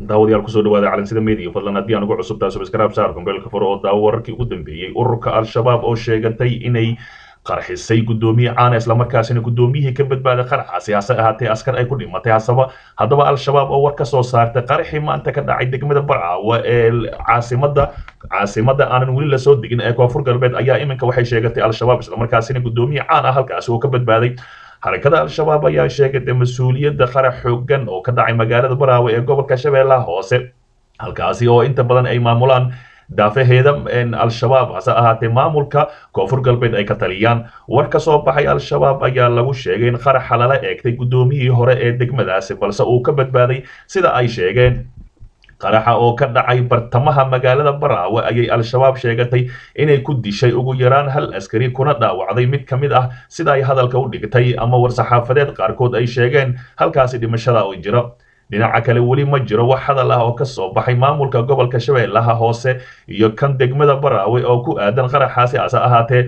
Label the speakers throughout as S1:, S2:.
S1: daawadayaal kusoo dhawaada calansida media fadlan haddii aan ugu cusub tahay subscribe saar kumbeelka furo oo daawo wararkii ugu dambeeyey ururka al-shabaab oo sheegatay inay qarxisay guddoomiye caana islamarkaasina guddoomiyihii ka badbaaday qaraxaasi hase ahaatee askar ay ku dhimatay hasaba haddaba al-shabaab oo war ka soo saartay qaraxii maanta ka dhacay degmada barcaawa ee caasimada caasimada aanan weli lasoo degin ee koonfur galbeed ayaa iminka waxay sheegatay al-shabaab islamarkaasina guddoomiye caan ah halkaasi oo ka badbaaday xarakada al-shabaab ayaa sheegatay mas-uuliyadda qarax xoogan oo ka dhacay magaalada baraawe ee gobolka shabeellaha hoose halkaasi oo inta badan ay maamulaan daafaheeda al-shabaab hase ahaatee maamulka koonfur galbeed ay ka taliyaan war ka soo baxay al-shabaab ayaa lagu sheegay in qaraxa lala eegtay guddoomiyihii hore ee degmadaasi balse uu ka badbaaday sida ay sheegeen qaraxa oo ka dhacay bartamaha magaalada baraawe ayay al-shabaab sheegatay inay ku dishay ugu yaraan hal askari kuna dhaawacday mid ka mid ah sida ay hadalka u dhigtay ama war-saxaafadeed qaarkood ay sheegeen halkaasi dhimashada oo jiro dhinaca kale weli ma jiro wax hadal ah oo ka soo baxay maamulka gobolka shabeellaha hoose iyo kan degmada baraawe oo ku aadan qaraxaasi hase ahaatee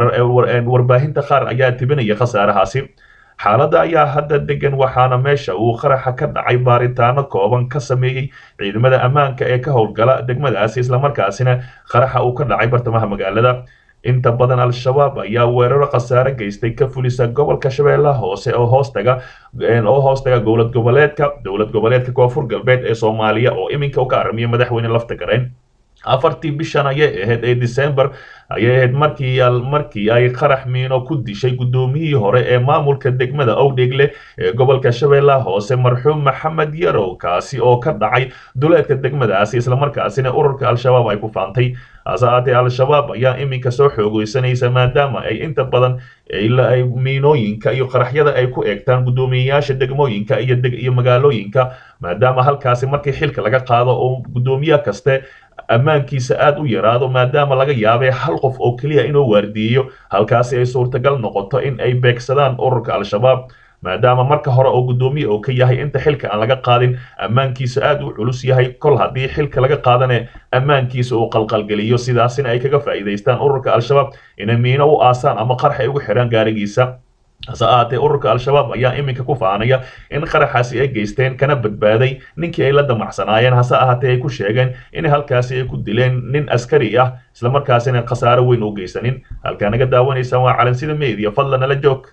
S1: warbaahinta qaar ayaa tibinaya khasaarahaasi xaaladda ayaa hadda degan waxaana meesha uu qaraxa ka dhacay baaritaano kooban ka sameeyey ciidamada ammaanka ee ka howlgala degmadaasi islamarkaasina qaraxa uu ka dhacay bartamaha magaalada inta badan al-shabaab ayaa weeraro khasaare geystay ka fulisa gobolka shabeellaha hoose oo hoostaga oo hoostaga dowlad goboleedka dowlad goboleedka koonfur galbeed ee soomaaliya oo iminka ka aramiya madaxweyne lafta gareen afartii bishan ayay ahayd ee december ayay ahayd markii markii ay qarax miino ku dishay guddoomiyihii hore ee maamulka degmada owdhegle ee gobolka shabeellaha hoose marxuum maxamed yarow kaasi oo ka dhacay duleedka degmadaasi islamarkaasina ururka al-shabaab ay ku faantay hase ahaatee al-shabaab ayaa iminka soo xoogeysanaysa maadaama ay inta badan ay miinooyinka iyo qaraxyada ay ku eegtaan guddoomiyeyaasha degmooyinka iyo iyo magaalooyinka maadaama halkaasi markii xilka laga qaado oo guddoomiye kaste ammaankiisa aad u yaraado maadaama laga yaabay hal qof oo keliya inuu waardiyeyo halkaasi ay suurtagal noqoto in ay beegsadaan ururka al-shabaab maadaama marka hore oo guddoomiye oo ka yahay inta xilka aan laga qaadin ammaankiisa aad u culus yahay kol haddii xilka laga qaadane ammaankiisa uu qalqalgeliyo sidaasina ay kaga faa'iidaystaan ururka al-shabaab inay miino u aasaan ama qarx ay ugu xidhaan gaarigiisa hase ahaatee ururka al-shabaab ayaa iminka ku faanaya in qaraxaasi ay geysteen kana badbaaday ninkii ay la damacsanaayeen hase ahaatee ay ku sheegeen in halkaasi ay ku dileen nin askari ah islamarkaasina khasaaro weyn u geysanin halkaa naga daawanaysaan waa calansida media fadlan nala joog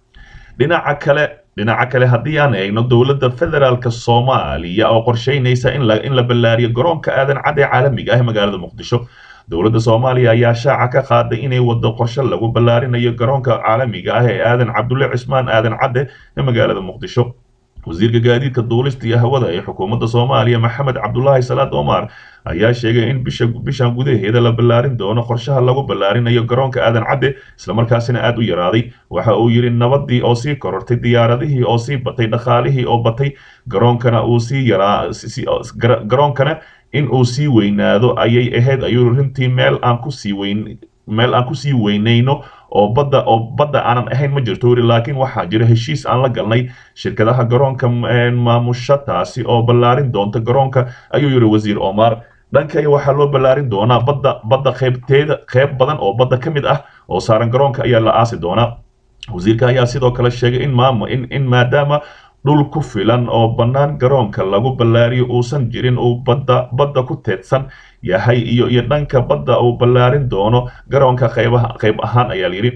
S1: dhinaca kale dhinaca kale haddii aan eegno dowladda federaalka soomaaliya oo qorsheynaysa in la in la ballaariyo garoonka aadan cad ee caalamiga ah ee magaalada muqdisho dowladda soomaaliya ayaa shaaca ka qaaday inay waddo qorshe lagu ballaarinayo garoonka caalamiga ah ee aadan cabdulle cismaan aadan cadde ee magaalada muqdisho wasiirka gaadiidka duulista iyo hawada ee xukuumadda soomaaliya maxamed cabdulaahi salaad omar ayaa sheegay in bisha bishan gudaheeda la ballaarin doono qorshaha lagu ballaarinayo garoonka aadan cadde islamarkaasina aad u yaraaday waxa uu yidhi nabadii oo sii korortay diyaaradihii oo sii batay dhaqaalihii oo batay garoonkana uu sii yaraa garoonkana in uu sii weynaado ayay ahayd ayuu runtii meel aan ku sii weyn meel aan kusii weynayno oo badda oo badda aanan ahayn ma jirto weli laakiin waxaa jira heshiis aan la galnay shirkadaha garoonka maamusha taasi oo ballaarin doonta garoonka ayuu yidhi wasiir omar dhankay waxaa loo ballaarin doonaa badda badda qaybteeda qayb badan oo badda ka mid ah oo saaran garoonka ayaa la aasi doonaa wasiirka ayaa sidoo kale sheegay in maam in in maadaama dhul ku filan oo bannaan garoonka lagu ballaariyo uusan jirin uu badda badda ku teedsan yahay iyo iyo dhanka badda uu ballaarin doono garoonka qaybaha qayb ahaan ayaa layidhi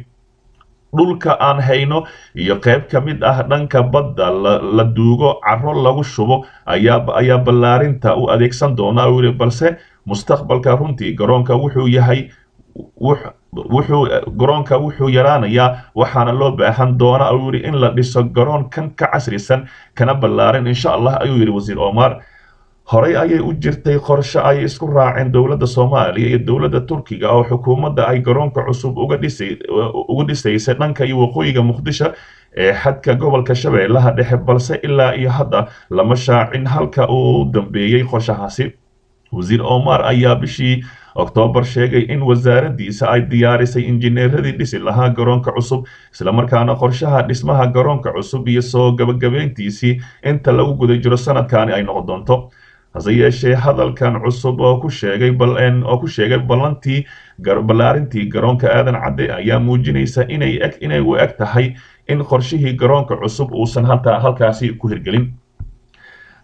S1: dhulka aan hayno iyo qayb ka mid ah dhanka badda la duugo caro lagu shubo ayaa ayaa ballaarinta u adeegsan doonaa uu yidhi balse mustaqbalka runtii garoonka wuxuu yahay wuxuu garoonka wuxuu yaraanayaa waxaana loo baahan doonaa uu yidhi in la dhiso garoon kan ka casrisan kana ballaarin insha allah ayuu yidhi wasiir omar horey ayay u jirtay qorshe ay isku raaceen dowladda soomaaliya iyo dowladda turkiga oo xukuumadda ay garoonka cusub uga dhisay uga dhisaysay dhanka iyo waqooyiga muqdisho ee xadka gobolka shabeellaha dhexe balse ilaa iyo hadda lama shaacin halka uu dambeeyey qorshahaasi wasiir omar ayaa bishii oktoobar sheegay in wasaaraddiisa ay diyaarisay injineeradii dhisi lahaa garoonka cusub islamarkaana qorshaha dhismaha garoonka cusub iyo soo gabagabayntiisii inta lagu guda jiro sanadkaani ay noqon doonto hase yeeshee hadalkan cusub oo ku sheegay oo ku sheegay ballantii ballaarintii garoonka aadan cadde ayaa muujinaysa inay eg inay u eg tahay in qorshihii garoonka cusub uusan halkaasi ku hirgelin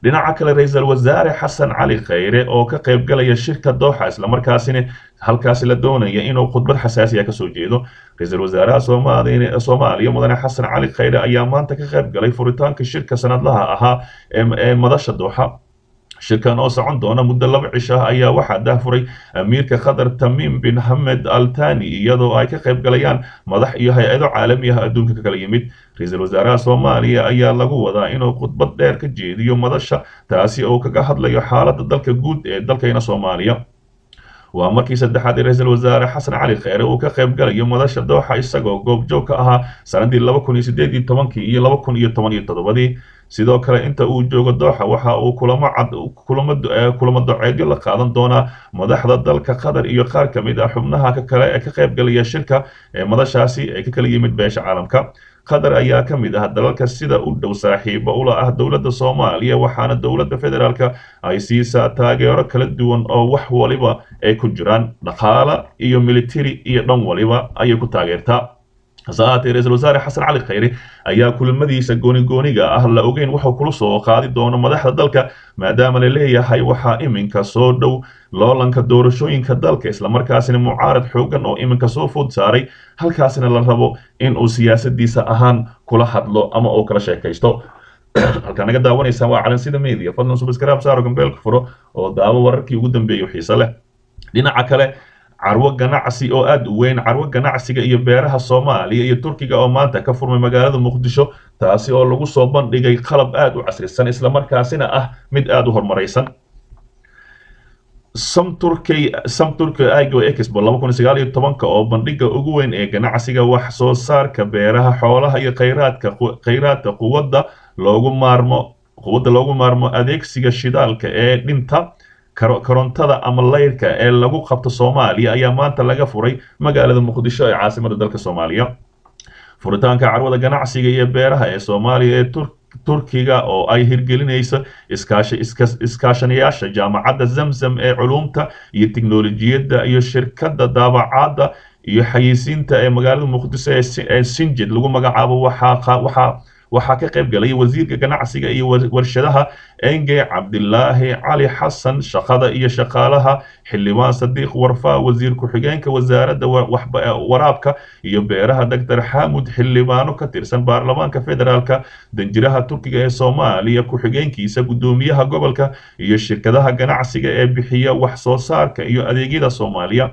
S1: dhinaca kale ra-iisul wasaare xasan cali khayre oo ka qaybgalaya shirka dooxa islamarkaasina halkaasi la doonaya inuu khudbad xasaasiya kasoo jeedo ra-iisul wasaaraha soomaaliya mudane xasan cali khayre ayaa maanta ka qaybgalay furitaanka shirka sanadlaha ahaa ee madasha dooxa shirkan oo socon doona muddo laba cisho ah ayaa waxaa dahfuray amiirka qatar tamiim bin hamed al tani iyadoo ay ka qayb galayaan madax iyo hay-ado caalami ah adduunka ka kala yimid ra-iisul wasaaraha soomaaliya ayaa lagu wadaa inuu khudbad dheer ka jeediyo madasha taasi oo kaga hadlayo xaaladda dalka guud ee dalkayna soomaaliya waa markii saddexaad ee ra-iisul wasaare xasan cali kheyre uu ka qayb galayo madasha dooxa isagoo goobjoog ka ahaa sanadii laba kun iyo sideed iyo tobankii iyo laba kun iyo toban iyo toddobadii sidoo kale inta uu joogo dooxa waxa uu kulamo cad kulamo kulamo doceedyo la qaadan doonaa madaxda dalka qatar iyo qaar ka mid ah xubnaha ka kale ee ka qayb galaya shirka ee madashaasi ee ka kala yimid beesha caalamka qatar ayaa ka mid ah dalalka sida u dhow saaxiibo ula ah dowladda soomaaliya waxaana dowladda federaalka ay siisaa taageero kala duwan oo wax waliba ay ku jiraan dhaqaale iyo military iyo dhan waliba ayay ku taageertaa hase ahaatee ra-iisul wasaare xasan cali khayre ayaa kulamadiisa goonigooniga ah la ogeyn wuxuu kula soo qaadi doono madaxda dalka maadaama la leeyahay waxaa iminka soo dhow loolanka doorashooyinka dalka islamarkaasina mucaarad xoogan oo iminka soo food saaray halkaasina la rabo in uu siyaasadiisa ahaan kula hadlo ama uu kala sheekaysto halkaa naga daawanaysaan waa calansida media fadlan subscribe saaro gambeelka furo oo daawo wararkii ugu dambeeyay xiise leh dhinaca kale carwo ganacsi oo aada u weyn carwo ganacsiga iyo beeraha soomaaliya iyo turkiga oo maanta ka furmay magaalada muqdisho taasi oo lagu soo bandhigay qalab aada u casrisan islamarkaasina ah mid aada u horumaraysan samturkey samturka igo expo laba kun sagaal iyo tobanka oo bandhiga ugu weyn ee ganacsiga wax soo saarka beeraha xoolaha iyo khayraadka khayraadka quwadda loogu maarmo quwadda loogu maarmo adeegsiga shidaalka ee dhinta korontada ama layrka ee lagu qabto soomaaliya ayaa maanta laga furay magaalada muqdisho ee caasimada dalka soomaaliya furitaanka carwada ganacsiga iyo beeraha ee soomaaliya ee turkiga oo ay hirgelinayso iskaashanayaasha jaamacadda zamzam ee culuumta iyo tiknolojiyadda iyo shirkadda daabacaadda iyo xayeysiinta ee magaalada muqdisho ee sinjid lagu magacaabo waxaa waxaa ka qayb galay wasiirka ganacsiga iyo warshadaha enge cabdilaahi cali xasan shaqada iyo shaqaalaha xildhibaan sadiiq warfaa wasiir ku-xigeenka wasaaradda waraabka iyo beeraha doctor xamud xildhibaano ka tirsan baarlamaanka federaalka danjiraha turkiga ee soomaaliya ku-xigeenkiisa guddoomiyaha gobolka iyo shirkadaha ganacsiga ee bixiya wax soo saarka iyo adeegyada soomaaliya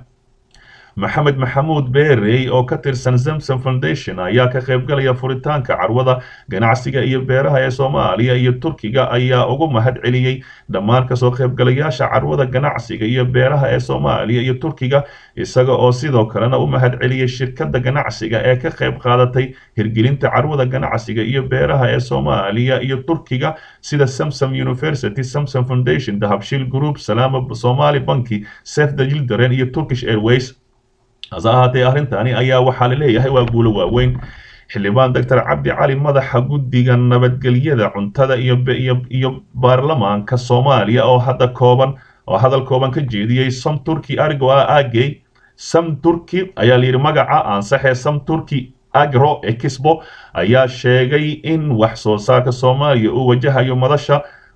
S1: maxamed maxamuud beerey oo ka tirsan zamson foundation ayaa ka qaybgalaya furitaanka carwada ganacsiga iyo beeraha ee soomaaliya iyo turkiga ayaa ugu mahad celiyey dhammaan kasoo qaybgalayaasha carwada ganacsiga iyo beeraha ee soomaaliya iyo turkiga isaga oo sidoo kalena u mahad celiyey shirkadda ganacsiga ee ka qayb qaadatay hirgelinta carwada ganacsiga iyo beeraha ee soomaaliya iyo turkiga sida samsom university samsom foundation dahabshil group salaama somali banki safe the children iyo turkish airways hase ahaatee arrintani ayaa waxaa la leeyahay waa guulo waaweyn xildhibaan doctor cabdi cali madaxa guddiga nabadgelyada cuntada iyo iyo baarlamaanka soomaaliya oo hadda kooban oo hadal kooban ka jeediyey sam turki argo agey sam turki ayaa layidhi magaca ansaxee sam turki agro expo ayaa sheegay in wax soo saarka soomaaliya uu wajahayo madasha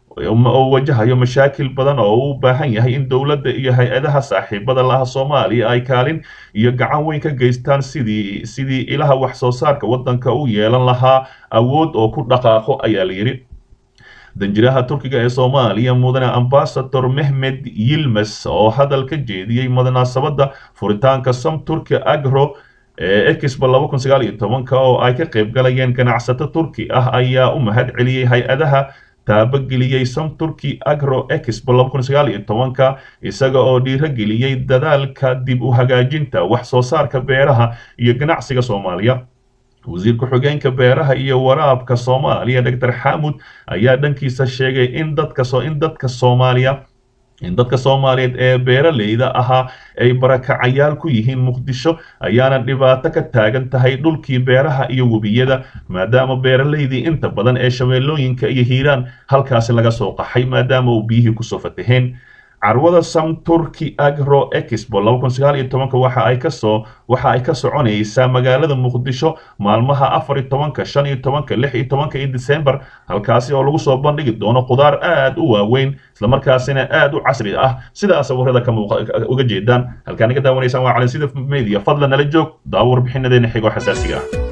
S1: oo wajahayo mashaakil badan oo u baahan yahay in dowladda iyo hay-adaha saaxiibada laha soomaaliya ay kaalin iyo gacan weyn ka geystaan sidii sidii ilaha wax soo saarka waddanka u yeelan lahaa awood oo ku dhaqaaqo ayaa la yidhi danjiraha turkiga ee soomaaliya mudane ambasador mehmed yilmes oo hadal ka jeediyey munaasabadda furitaanka sam turki agro ee expo laba kun sagaal iyo tobanka oo ay ka qayb galayeen ganacsato turki ah ayaa u mahad celiyey hay-adaha taabageliyey sam turki agro expo laba kun sagaal iyo tobanka isaga oo dhiirogeliyey dadaalka dib u hagaajinta wax soo saarka beeraha iyo ganacsiga soomaaliya wasiir ku-xigeenka beeraha iyo waraabka soomaaliya doctor xamud ayaa dhankiisa sheegay in dadka in dadka soomaaliya in dadka soomaaliyeed ee beeraleyda ahaa ay barakacayaal ku yihiin muqdisho ayaana dhibaato ka taagan tahay dhulkii beeraha iyo webiyada maadaama beeraleydii inta badan ee shabeellooyinka iyo hiiraan halkaasi laga soo qaxay maadaama uu biyihii kusoo fataheen carwada samturki agro expo waxa ay kasoo waxa ay ka soconaysaa magaalada muqdisho maalmaha afar iyo tobanka shan iyo tobanka lix iyo tobanka iyo december halkaasi oo lagu soo bandhigi doono khudaar aad u waaweyn islamarkaasina aad u casri ah sidaa sawirada ka uga jeedaan halkaan naga daawanaysaan waa calinsida media fadlan nala joog daawo warbixinadeena xigo xasaasiga ah